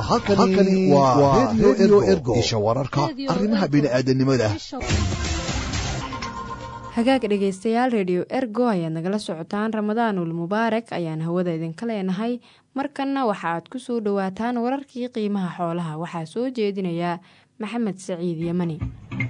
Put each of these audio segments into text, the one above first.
halkani waa redio ergo isha wararka arrimaha bini'aadanimada hagaag dhegaystayaal rediyo ergo ayaad nagala socotaan ramadaanul mubaarak ayaan hawada idinka leenahay markanna waxa aad ku soo dhowaataan wararkii qiimaha xoolaha waxaa soo jeedinaya maxamed saciid yemani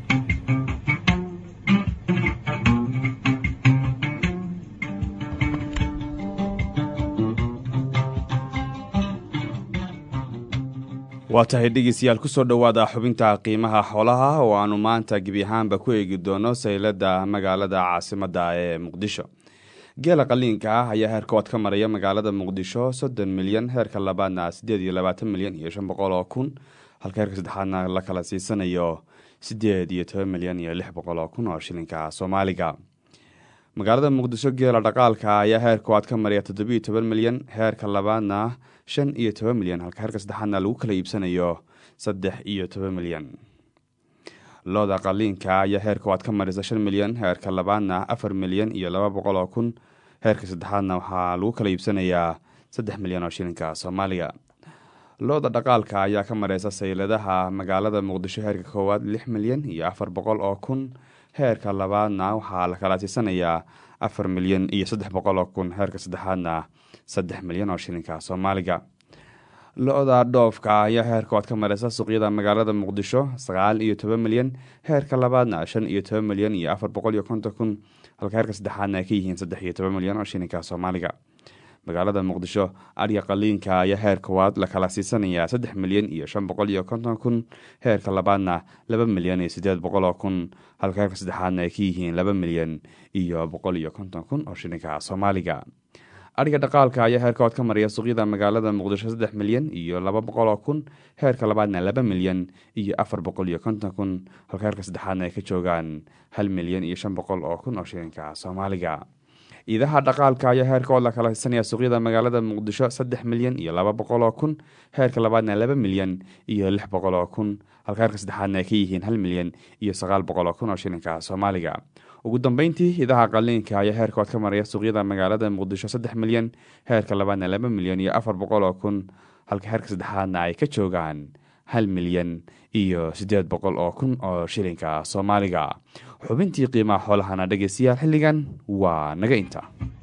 waa tahay dhegeystayaal kusoo dhowaada xubinta qiimaha xoolaha oo aanu maanta gebi ahaanba ku eegi doono saylada magaalada caasimadda ee muqdisho geela qaliinka ah ayaa heerkood ka maraya magaalada muqdisho soddon milyan heerka labaadna siddeed iyo labaatan milyan iyo shan boqol oo kun halka heerka saddexaadna la kala siisanayo siddeed iyo toban milyan iyo lix boqol oo kun oo shilinka soomaaliga magaalada muqdisho geela dhaqaalka ayaa heerkood ka maraya toddobiiyo toban milyan heerka labaadna shan iyo toban milyan halka heerka saddexaadna lagu kala iibsanayo saddex iyo toban milyan looda qaliinka ayaa heerkood ka maraysa shan milyan heerka labaadna afar milyan iyo laba boqol oo kun heerka saddexaadna waxaa lagu kala iibsanayaa saddex milyan oo shilinka soomaaliga looda dhaqaalka ayaa ka mareysa sayladaha magaalada muqdisho heerka koowaad lix milyan iyo afar boqol oo kun heerka labaadna waxaa la kala siisanayaa afar milyan iyo saddex boqol oo kun heerka saddexaadna saddex milyan oo shilinka soomaaliga lo-da dhoofka ayaa heerkood ka mareysa suuqyada magaalada muqdisho sagaal iyo toban milyan heerka labaadna shan iyo toban milyan iyo afar boqol iyo konton kun halka heerka saddexaadna ay ka yihiin saddex iyo toban milyan oo shilinka soomaaliga magaalada muqdisho adya qaliinka ayaa heer koowaad la kala siisanayaa saddex milyan iyo shan boqol iyo konton kun heerka labaadna laba milyan iyo siddeed boqol oo kun halka heerka saddexaadna ay ka yihiin laba milyan iyo boqol iyo konton kun oo shilinka soomaaliga adhiga dhaqaalka ayaa heerkood ka maraya suuqyada magaalada muqdisho saddex milyan iyo laba boqol oo kun heerka labaadna laba milyan iyo afar boqol iyo konton kun halka heerka saddexaadna ay ka joogaan hal milyan iyo shan boqol oo kun oo shilinka soomaaliga iidaha dhaqaalka ayaa heerkood la kala siisanaya suuqyada magaalada muqdisho saddex milyan iyo laba boqol oo kun heerka labaadna laba milyan iyo lix boqol oo kun halka heerka saddexaadna ay ka yihiin hal milyan iyo sagaal boqol oo kun oo shilinka soomaaliga ugu dambeyntii idaha qaliinka ayaa heerkood ka maraya suuqyada magaalada muqdisho saddex milyan heerka labaadna laba milyan iyo afar boqol oo kun halka heerka saddexaadna ay ka joogaan hal milyan iyo siddeed boqol oo kun oo shilinka soomaaliga xubintii qiimaha xoolahana dhegeystayaal xilligan waa naga inta